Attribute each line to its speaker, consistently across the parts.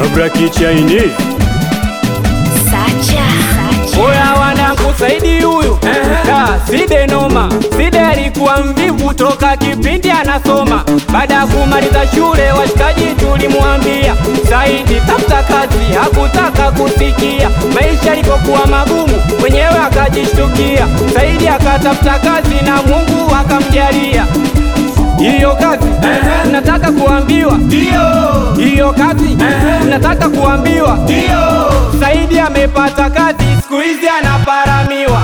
Speaker 1: Abra Chinese.
Speaker 2: Sacha.
Speaker 3: Oya wanangu Saidi huyu Da, Side noma Side alikuwa mvivu toka kipindi anasoma Baada ya kumaliza shule washikaji tulimwambia Saidi tafuta kazi hakutaka kusikia Maisha yalipokuwa magumu mwenyewe akajishtukia Saidi akatafuta kazi na Mungu akamjalia hiyo kazi nataka kuambiwa hiyo kazi nataka kuambiwa Saidi amepata kazi siku hizi anaparamiwa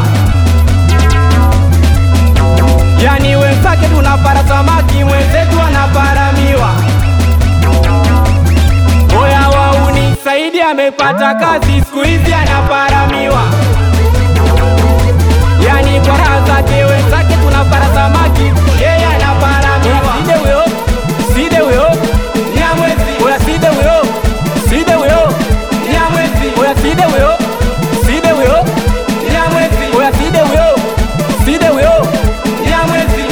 Speaker 3: yani wenzake tunapara samaki mwenzetu anaparamiwa oya wauni Saidi amepata kazi siku hizi anaparamiwa yani kwa raha zake wenzake tunapara samaki yeye anaparamiwa side huyo side huyo nyamwezi oya side huyo side huyo nyamwezi oya side huyo side huyo nyamwezi oya side huyo side huyo nyamwezi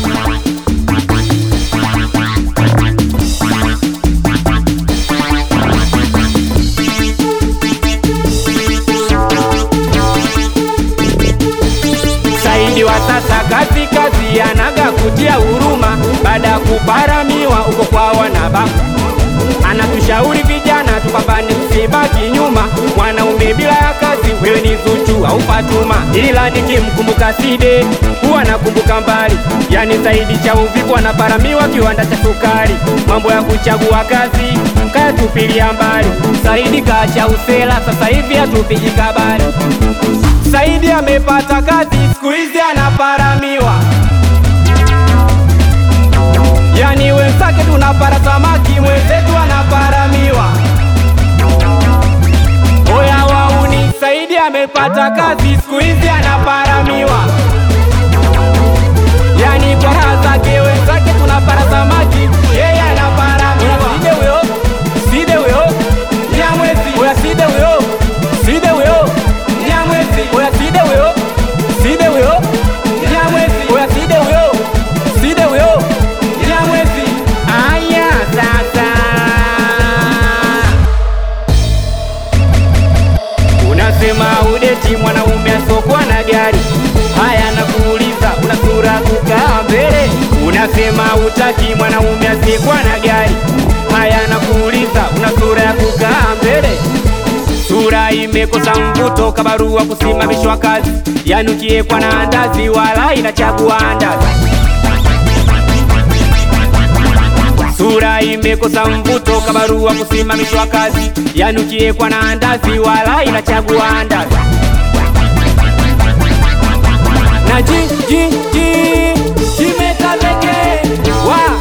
Speaker 3: Saidi wa sasa kazi kazi anaga kutia huruma baada ya kuparamiwa uko kwa wanaba anatushauri vijana tupambane tusibaki nyuma mwanaume bila ya kazi wewe ni Zuchu au Fatuma ila nikimkumbuka Side huwa nakumbuka mbali yani Saidi cha uvivu anaparamiwa kiwanda cha sukari mambo ya kuchagua kazi kayatupilia mbali Saidi kaacha usela sasa hivi hatupigi kabari Saidi amepata kazi siku hizi anaparamiwa, yani wenzake tunapara samaki, mwenzetu anaparamiwa. Oya wauni, Saidi amepata kazi siku hizi anaparamiwa, yani kwa raha zake wenzake tunapara samaki, yeye anaparamiwa. Side huyo, side huyo, nyamwezi. Oya side huyo, side huyo, nyamwezi. Oya side huyo, side huyo, nyamwezi. Oya side huyo, side huyo, nyamwezi. Aya sasa Unasema udeti mwanaume asokwa na gari. Haya nakuuliza, una sura kukaa mbele? Unasema utaki mwanaume asiyekuwa na gari. Haya nakuuliza, una sura ya kukaa mbele? Sura imekosa mvuto, kabarua kusimamishwa kazi, yani ukiekwa na andazi wala inachagua andazi. Sura imekosa mvuto, kabarua kusimamishwa kazi, yani ukiekwa na andazi wala inachagua andazi. Na ji ji ji kimeka pekee wa